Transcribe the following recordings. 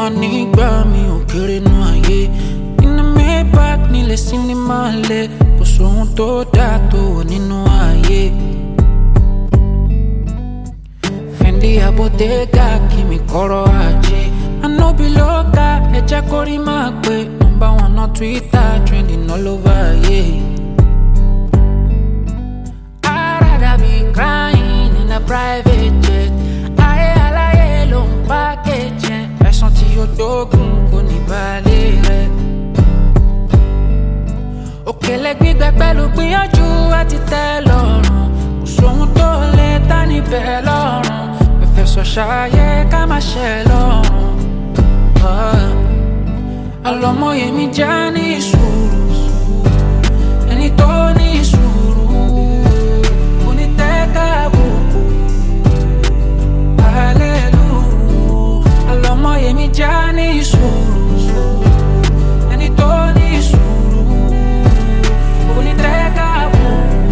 nígbà mi ò kéré nú ayé iná maybach nílé sinimá lẹ kò sóhun tó dáa tó wò nínú ayé. Fendi Abottega kí mi kọ́rọ̀ ajé Anobi ló ga ẹ̀jẹ̀ kórí máa pé number one on Twitter trending all over ayé. I'd rather be crying in a private jet ayé aláyé ló ń package yẹn ẹ̀sán tí ó dógùn kò ní balẹ̀ rẹ̀. òkèlè gbígbẹ pẹ̀lú gbìyànjú àti tẹ́ lọ́rùn kò sóhun tó lè ta níbẹ̀ lọ́rùn ẹ̀fẹ̀sọ̀ ṣayé ká má ṣe lọ́rùn. Ah, àlọ́mọye mi já ní sùúrù ẹni tó ní sùúrù onítẹ̀ka àbùkù hallelujah àlọ́mọye mi já ní sùúrù ẹni tó ní sùúrù onítẹ̀ka àbùkù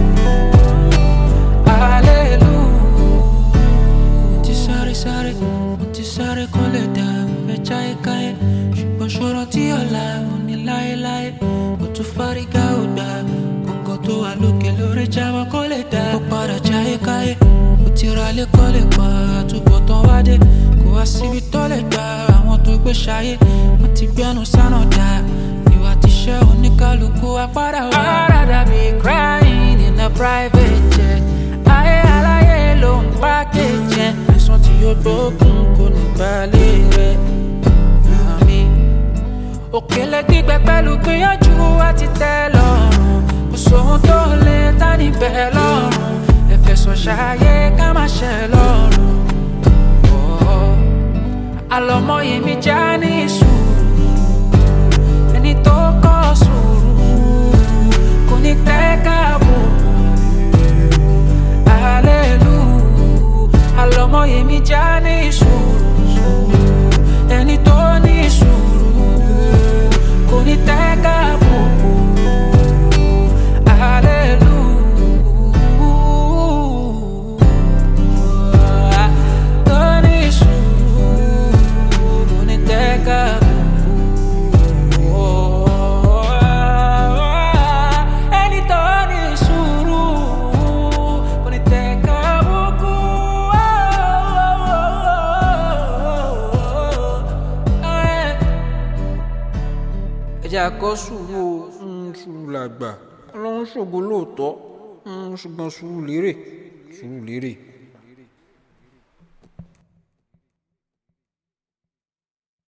hallelujah mo ti sáré sáré mo ti sáré kó lè dà mo fẹ́ jáyé káyé ṣùgbọ́n ṣòro tí ọ̀la ò ní láéláé mo tún fárígá ò gbà kọ̀ǹgọ̀ tó wà lókè lórí jábọ̀ kó lè dà ó padà jáyé káyé mo ti ra lé kó lè pa àtúbọ̀ tán wá dé kó wá síbi tó lè gbà àwọn tó gbé ṣayé wọ́n ti gbẹ́nu sánà dá ìwà tíṣẹ́ oníkálukú apádà wá. I'd rather be crying in a private jet ayé aláyé ló ń pákéjì ẹ̀ àìsàn tí yóò gbógun kò ní balẹ̀ rẹ̀ àmì. òkèlè gbígbẹ pẹ̀lú gbìyànjú àti tẹ́ lọ́rùn kò sóhun tó lè ta níbẹ̀ lọ́rùn ẹ̀fẹ̀sọ̀ ṣayé ká má ṣe lọ́rùn. Oh, àlọ́mọye mi já ní sùúrù ẹni tó kọ́ sùúrù kò ní tẹ́ káàbùkù hallelujah àlọ́mọye mi já ní sùúrù ẹni tó ní sùúrù kò ní tẹ́ káàbùkù hallelujah tó ní sùúrù kò ní tẹ́ káàbùkù ẹni tó ní sùúrù kò ní tẹ́ káàbùkù. ẹ jẹ́ àkọ́ sùúrù o mm, sùúrù làgbà ọlọ́run ṣògo lóòótọ́ mm, ṣùgbọ́n sùúrù lérè sùúrù lérè.